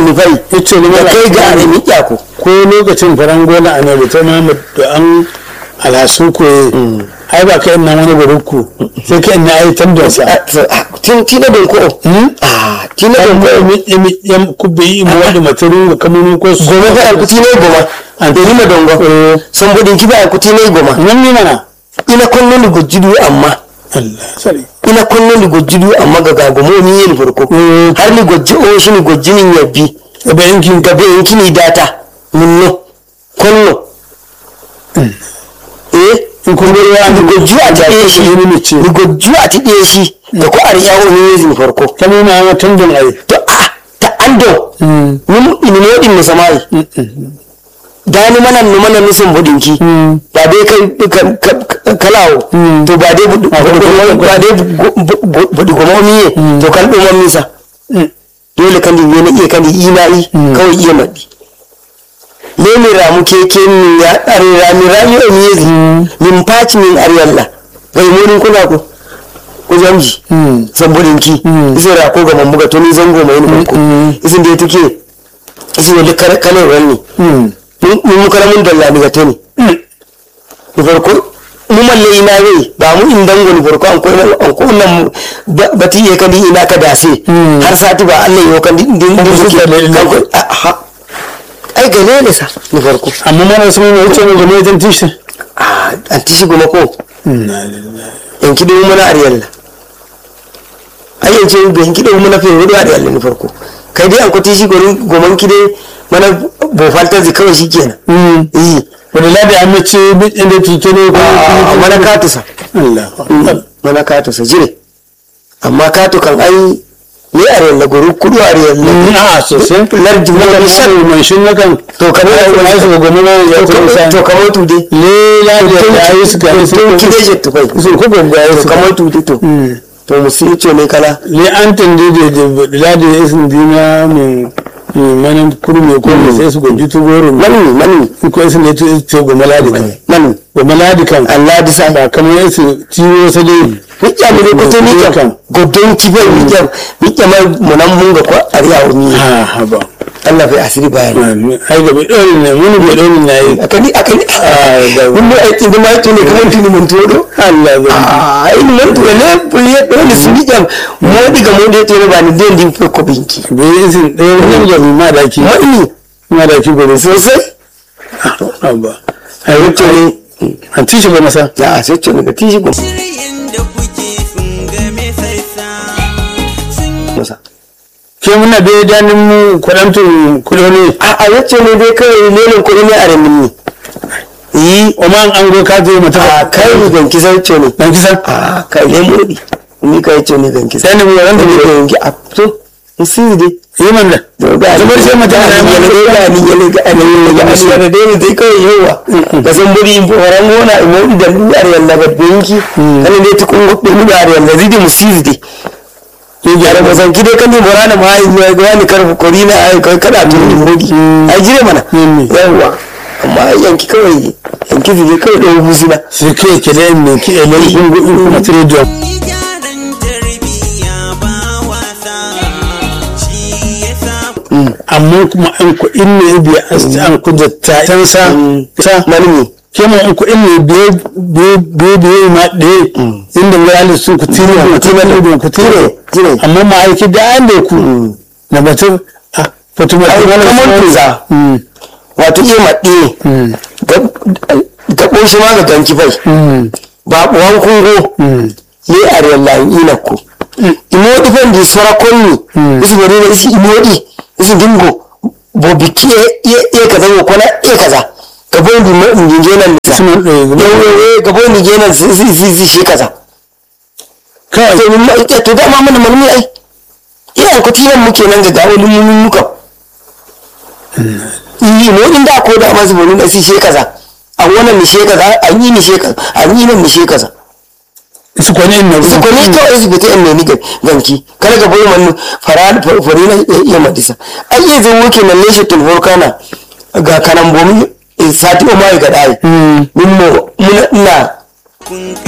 ni fai yace ni da mala kai ga are mi ko ko lokacin faran gona a nabi ta mamu da an alhasu ko ai ba ka ina wani barukku sai ka ina ai tamdonsa tin tina don ko ah tina don ko yan kubbe yi mu wanda matarin ga kamunun ko su goma ga alkuti ne goma an da rima dongo san budin kiba alkuti ne goma nan ne mana ina konno ni gojjudu amma Allah sari ina konno ni gojjudu amma ga gagomo ni yin farko har ni gojji o shi ni gojji ni yabbi da yankin gabe yanki ni data munno konno eh in kun ga ya ni gojju a ta ɗaya shi ni ce ni gojju a ta ɗaya shi da ko a riyawo ni yin farko ta nuna ma tamdon ai to a ta ando ni ini modin ni samai dani mana no mana nusun budinki ba dai kai ka- ka- kalawo to ba dai budu- budu- ba dai bu- bu- budi goma miye to kan ɗuman misa dole kan dinga na iya kan di imani kawai iya maɗi lemi ramu keke min ya are rami rami o miyezi min paci min ariyalla gai monin kuna ko ko jamji sambodinki isin ra ko gaban buga to ni zango mai ni ko isin da take isin wani kalan ranni mun mu kala mun dalla daga to ni ni farko mu malle ina wai ba mu in dango ni farko an ko an ko nan bati ye kadi ina ka dase har sati ba Allah yo kan din din suke kan ko ha ai gane ne sa ni farko amma mana sun yi wuce ne da mai tishi ah an tishi goma ko yan kido mu na ariyalla ai yanzu be yan kido mu na fe wuri ariyalla ni farko kai dai an ko tishi gorin goman kide mana bo falta zai kawai shikenan eh wani ladi an mace inda tuke ne ko a mana katusa Allah mana katusa jire amma katu kan ai ne ariyalla goru kudu ariyalla a sosai lardi na na kan shan shan mai shin na kan to kamar ya kuma su gobe na ya kuma sa to kamar tude le ladi ya yi su ga su to kide je to kai su ko gobe ya yi to su kamar tude to to musu ce ne kala le an tande da da ladi ya sun dina mai manan kurme ko mai sai su goji tu goro mani mani ko sun ne tu to gobe ladi kan mani gobe ladi kan Allah di sa ba kamar yasu ciwo sai dai Mikya mu ne kuto mikya godon kibai mikya mikya ma munan mun ga ko ariya o mi ha ha ba Allah bai asiri bayani ai gobe dole ne mun gobe dole ne yi akani akani mun mu aiki da ma tuni kamar tuni mun todo Allah ba ah ai mun to ne buye dole su mikya mo diga mo de tore ba ni den di ko binki bai yi sun ɗaya wani da ma da ki mani ma da ki gobe sosai abba ai wuce ne an tishi ba masa ya sai ce daga tishi gum Shiryen da kuke sun game sassa sun masa ke muna da danin mu kudantun kudoni a a yace ne dai kai lelin kuɗi ne a ramin ni yi o ma an go ka je mata a kai ni ganki sai ce ne dan kisan a kai ne mudi ni kai ce ne ganki sai dan mu ran da ne ne ganki a to musi dai yi man da zubar sai mata da ni ne ga ni ne ga ni ne ga ni ne dai dai kai yawa da san buri in foran gona in mu da duwar yalla ga banki kan dai tukun gobe mu da yalla zidi musi dai ke gyara ba san kide kan morana ma ai ya ga ni karfu korina ai kai kada tun ni mudi ai jire mana yawa amma yanki kawai yanki zai kawai da husina sai ke ke da ne ki ele kun go kuma tire da yi gyaran tarbiyya ba wasa shi ya sa amma kuma an ku inne biya an ku da ta tan sa sa malami ke mu an ku inne biye biye biye biye ma de inda wani sun ku tire ku tire da ku tire jire amma ma aiki da an da ku na batun a fatuma ai kamar tuza wato iya maɗe ga ɓoshi ma ga ganki bai ba ɓuwan kungo ne a rellayin inakku imodi fen di sora konni isi bari na isi imodi isi dingo bo biki e kaza ko kona e kaza gabo ndi mo ndi genan nisa Suna ɗaya gaba. yawo gabo ndi genan si si si si shi kaza kawai to mun ma ita to dama mana malmi ai ina ko tiyan muke nan ga gawo mun muka yi mo din da ko da masu bonu da si she kaza an wannan ni she kaza an yi ni she kaza an yi nan ni she kaza su kwanye na su ko ni kawai su fita in ne ni ganki kada ka bai man fara fari na iya madisa ai iya zan wuke nan ne shi tun volcana ga kanan bomi sati o mai ga dai min mo muna ina kun